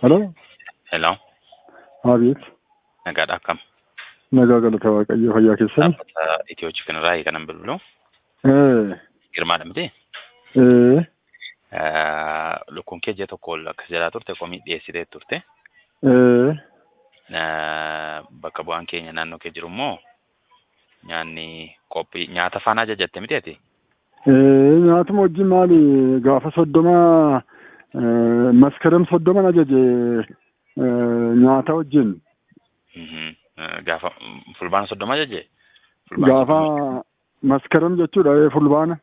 Halo, Hello, Abeet. nagaadha akkam? Nagaa galata Waaqayyoo fayyaa keessan. Dhaabbata Itiyoo kanarraa kanan bilbilu. Ee, Girmaadha miti. ee, Lukkuun kee ji'a tokko ol akkas jalaa turte komii dhiyeessitee turte. ee, Bakka bu'aan keenya naannoo kee jiru immoo nyaanni qophii nyaata faana ajajatte miti ati? ee, nyaatuma wajjin maali gaafa soddoma ee, maskaram soddoman ajaje ee, nyaata wajjin Mhm. Gaafa fulbaana soddoma ajaje? gaafa maskaram jechuudha ee, fulbaana.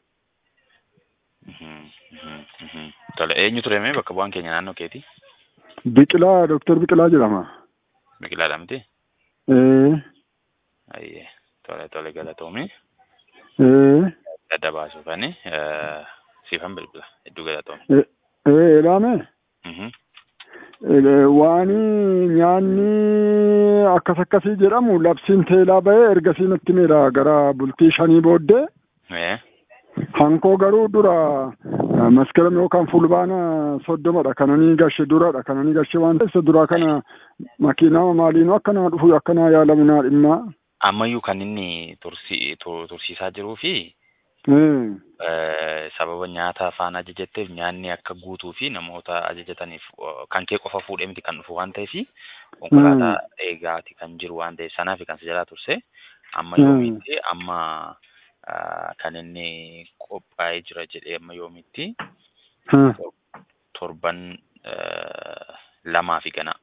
Mhm, mhm, mhm. Tole eenyu ture mee bakka bu'aan keenya naannoo keeti? Biqilaa Dooktar Biqilaa jedhama. Biqilaadha miti? Ee, Ayyee tole tole galatoomii. ee, Adda baasuu kani siifan bilbila hedduu galatoomii. ee, ee, ilaame Mhm. ee, waan nyaanni akkas akkasii jedhamu labsiin teelaa ba'ee ergasii natti miidha gara bultii shanii booddee. Ee. Hankoo garuu dura eh, maskaram yookaan fulbaana soddomadha kananii gashe duradha kananii gashe waan ta'eef isa duraa kana makiinaa maaliinuu akkanaa dhufu akkanaa yaalamu naa dhimma. ammayyuu kan inni tursi tu- tursiisaa jiruu fi Eh, eh, sababa nyaata afaan ajajatteef nyaanni akka guutuu fi namoota ajajataniif eh, kan kee qofa fuudhee miti kan dhufu waan ta'eef konkolaataa eegaati kan jiru waan ta'eef sanaaf kan si jalaa turse amma Mm. yoomitti amma ah, kan inni qophaa'ee jira jedhee amma yoomitti eh. torban eh, lamaa fi ganaa.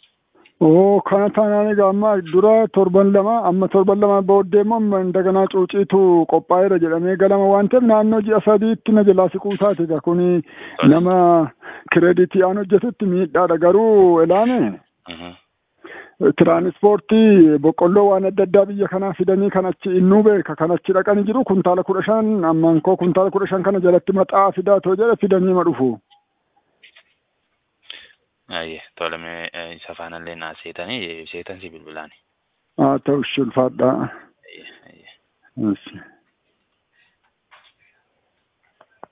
Oo kana taanaan egaa amma dura torban lama amma torban lama booddee immoo amma indaganaa cuuciitu qophaa'eera jedhamee galama waan ta'eef naannoo ji'a sadiitti na jalaa siquu taate egaa kuni nama kireeditii aan hojjetutti miidhaadha garuu ilaame. Mhm. Tiraanispoortii boqqolloo waan adda addaa biyya kanaa fidanii kan achi innuu beeka kan achi dhaqanii jiru kuntaala kudha shan amman koo kuntaala kudha shan kana jalatti maxaa fidaa too jedhe fidanii ma dhufu. Ayyee tolemee eh, isa faanallee naa seetanii seetan si bilbilaani. Haa ta'u ulfaadhaa. Ayyee ayyee. Yes.